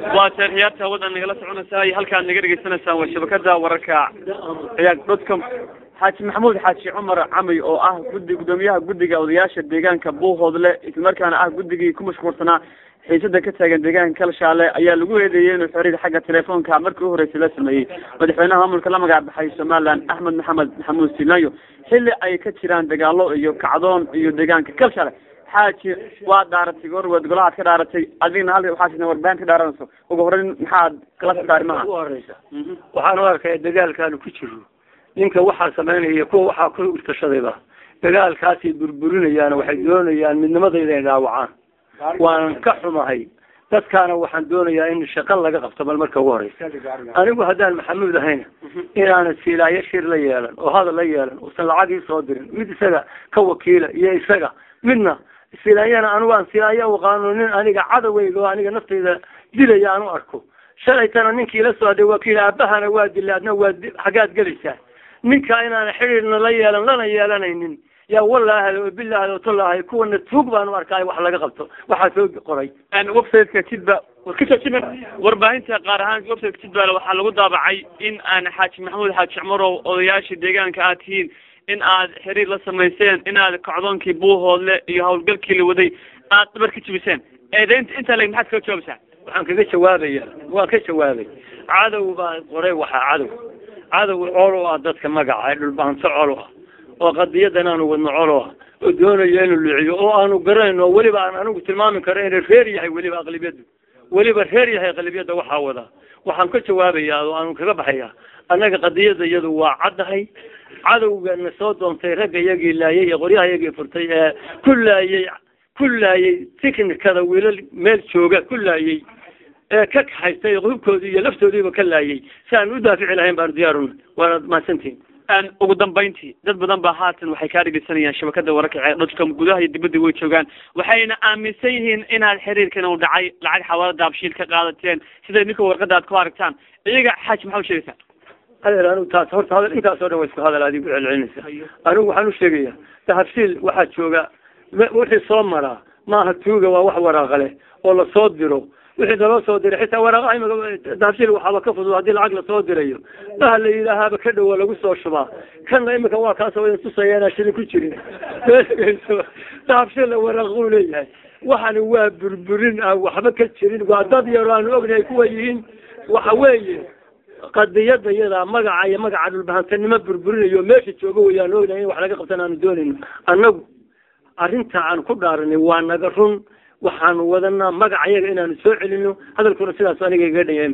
waa taarikhyaarta hawada nagala soconaysaa iyo halkaad naga dhegeysanaysaan waa shabakada wararka ciyaag dotcom xaaji maxamuud xaaji cumar camay oo ah guddi guddoomiyaha guddiga odayaasha deegaanka buuhoodle islamarkaana ah guddigii ku mashquulsanaa xiisada ka taagan deegaanka kalshaale ayaa lagu eedeeyey inuu xiriir xagga telefoonka markii u horreysay la sameeyey madaxweynaha maamulka la magac baxay somaliland axmed maxamed maxamuud silanyo xilli ay ka jiraan dagaalo iyo kacdoon iyo deegaanka kalshaale xaaji waa dhaaratay gorwed golahaad ka dhaaratay adigna hal waxaa warbaahin ka dhaaranayso ugu horeyn maxaad kala socda arrimaha ugu horeysa waxaan u arkaya dagaalkaanu ku jiro ninka waxaa samaynaya kuwa waxaa ku urtashadayba dagaalkaasay burburinayaan waxay doonayaan midnimadayda inay dhaawacaan waanan ka xumahay dadkaana waxaan doonayaa in shaqo laga qabto bal marka ugu horeysa anigu haddaan maxamuud ahayna inaanan siilaayo shir la yeelan oo hadal la yeelan uusan lacagii soo dirin mid isaga ka wakiila iyo isaga midna silaayana anigu aan silaayo aqaano nin aniga cadaweyga oo aniga naftayda dilaya aan u arko shalaytana ninkii la soo haday wakiil aabahana waa dilay adna waa xaggaad gelaysaa ninka inaana xidhiirna la yeelan lana yeelanaynin yaa wallaahi o bilahi o tallaahi kuwana tuug baan u arkaay wax laga qabto waxaa soo qoray websiteka jidba warbaahinta qaar ahaan websiteka jidbal waxaa lagu daabacay in aan xaaji maxamuud xaaji cumarow odayaasha deegaanka aad tihiin in aad xiriir la samayseen in aad kacdoonkii buuhoodle iyo hawlgalkii la waday aad dhabar ka jibiseen eedeynta intaa leg maxaad kaga jawaabaysaa waxaan kaga jawaabaya waan ka jawaabay cadow baa qoray waxaa cadow cadow colo ah dadka magaca ee dhulbaanto colo ah oo qadiyadan aanu wadno colo ah oo doonayo inuu luciyo oo aanu garanayno oo weliba aan anigu tilmaami karo inay reer yahay weliba aqlibiyadu weliba reer yahay aqlibiyada waxaa wadaa waxaan ka jawaabayaa oo aanu kaga baxayaa annaga qadiyada iyadu waa caddahay cadowgana soo doontay ragga iyagii laayay ee qoryaha iyagii furtay ee ku laayay ku laayay tiknikada wiilal meel jooga ku laayay ee ka kaxaystay hubkoodii iyo laftoodiiba ka laayay si aan u daafici lahayn baanu diyaaruna waana mahadsantihin ugu dambayntii dad badan baa haatan waxay kaa dhegeysanayaan shabakada wararka ee dotcom gudaha iyo dibadda way joogaan waxayna aaminsan yihiin inaad xiriirkan uu dhacay lacag xawaalada daabshiil ka qaadateen sida ninka warqada aad ku aragtaan iyaga xaaji maxaa u sheegaysaa adeer anigu taas horta hadal intaasoo dhan wa isku hadal adigu celcelinaysa anigu waxaan u sheegayaa dahabshiil waxaa jooga wixii soo maraa maaha tuuga waa wax waraaqa leh oo lasoo diro wixii naloo soo diray xitaa waraaqa imika dahabshiil waxaaba ka fudud haddii lacag lasoo dirayo daha la yidhaahaaba ka dhowa lagu soo shubaa kanna imika waa kaasoo idin tusaya inaan shilin ku jirin dahabshiilla waraaquu leeyahay waxani waa burburin aan waxba ka jirin waa dad yaro aanu ognahay kuwa yihiin waxa weeye qadiyada iyada magaca iyo magaca dhulbahantanimo burburinayo meesha jooga wayaan ognahay in wax laga qabtan aanu doonayno annagu arrinta aan ku dhaaranay waa naga run waxaanu wadanaa magaca iyaga inaanu soo celino hadalkuna sidaas aniga iga dhanya